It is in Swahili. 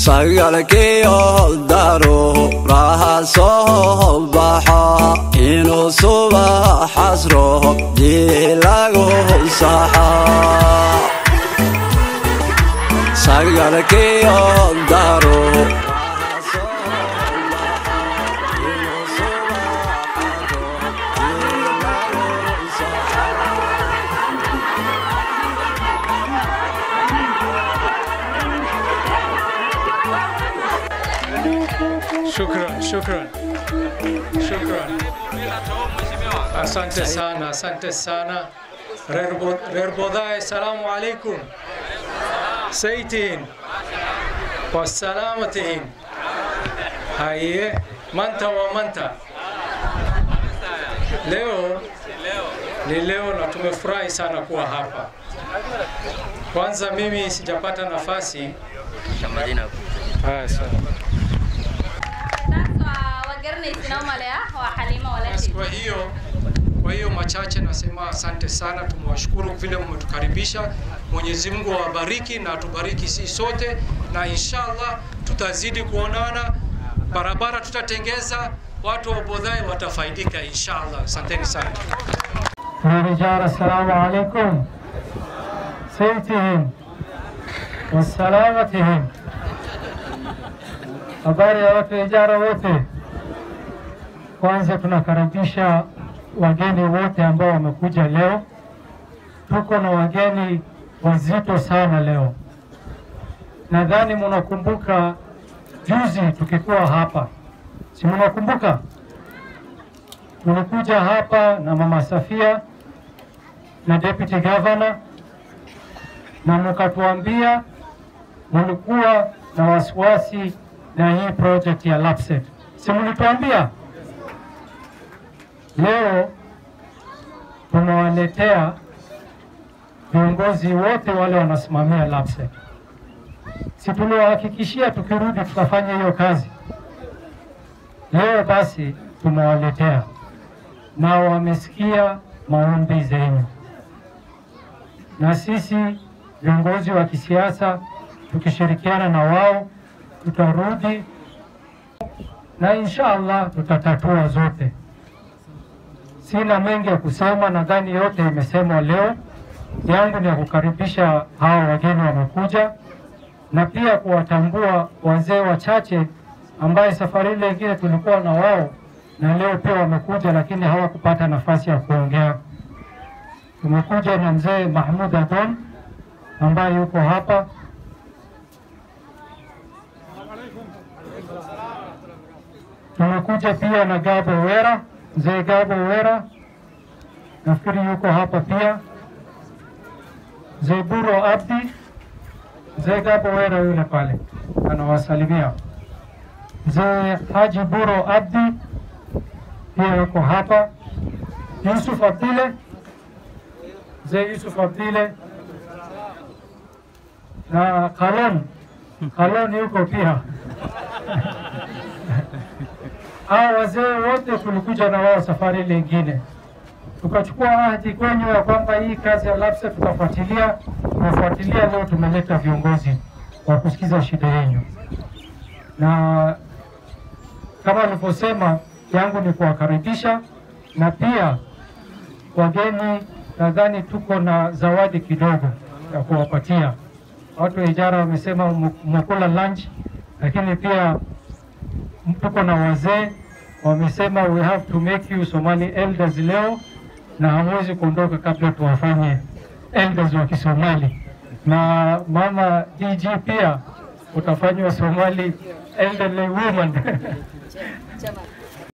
sagalkiyo daruuraha soo baxo inuu subaxas roobdii lagu saxo sagalkiyo daruuraha Shukran, shukran, shukran. Asante sana, asante sana. Reer Bodai, salamu alaikum. Saytiin, wasalaamatihin. Haye, manta wa manta. Leo ni leo na tumefurahi sana kuwa hapa. Kwanza mimi sijapata nafasi Haya, sawa. Basi kwa hiyo kwa hiyo machache nasema asante sana, tumewashukuru vile mmetukaribisha. Mwenyezi Mungu awabariki na atubariki sisi sote, na inshallah tutazidi kuonana, barabara tutatengeza, watu wa Bodhai watafaidika inshallah. Asanteni sana. رجال السلام عليكم سيتهم وسلامتهم habari ya watu ijara wote. Kwanza tunakaribisha wageni wote ambao wamekuja leo. Tuko na wageni wazito sana leo. Nadhani mnakumbuka juzi tukikuwa hapa, si mnakumbuka? Tulikuja hapa na Mama Safia na Deputy Governor na mkatuambia mlikuwa na wasiwasi na hii project ya LAPSSET. Si mlituambia? Leo tumewaletea viongozi wote wale wanasimamia LAPSSET. Si tuliwahakikishia tukirudi tutafanya hiyo kazi. Leo basi tumewaletea na wamesikia maombi zenu, na sisi viongozi wa kisiasa tukishirikiana na wao tutarudi na insha Allah tutatatua zote. Sina mengi ya kusema, nadhani yote imesemwa leo. Yangu ni ya kukaribisha hawa wageni wamekuja, na pia kuwatambua wazee wachache ambaye safari ile ingine tulikuwa na wao na leo pia wamekuja, lakini hawakupata nafasi ya kuongea. Tumekuja na mzee Mahmud Adon ambaye yuko hapa Tumekuja pia na Gabo Wera, mzee Gabo Wera nafikiri yuko hapa pia. Mzee Buro Abdi, mzee Gabo Wera yule pale anawasalimia. Mzee Haji Buro Abdi pia yuko hapa. Yusuf Abdile, mzee Yusuf Abdile na Kalon, Kalon yuko pia hao wazee wote tulikuja na wao safari ile ingine, tukachukua ahadi kwenyu ya kwamba hii kazi ya LAPSSET tutafuatilia. Tumefuatilia, leo tumeleta viongozi wa kusikiza shida yenu, na kama nilivyosema, yangu ni kuwakaribisha na pia wageni. Nadhani tuko na zawadi kidogo ya kuwapatia watu wa ijara. Wamesema mmekula lunch, lakini pia tuko na wazee wamesema we have to make you Somali elders leo, na hamwezi kuondoka kabla tuwafanye elders wa Kisomali. Na mama DG pia utafanywa Somali elderly woman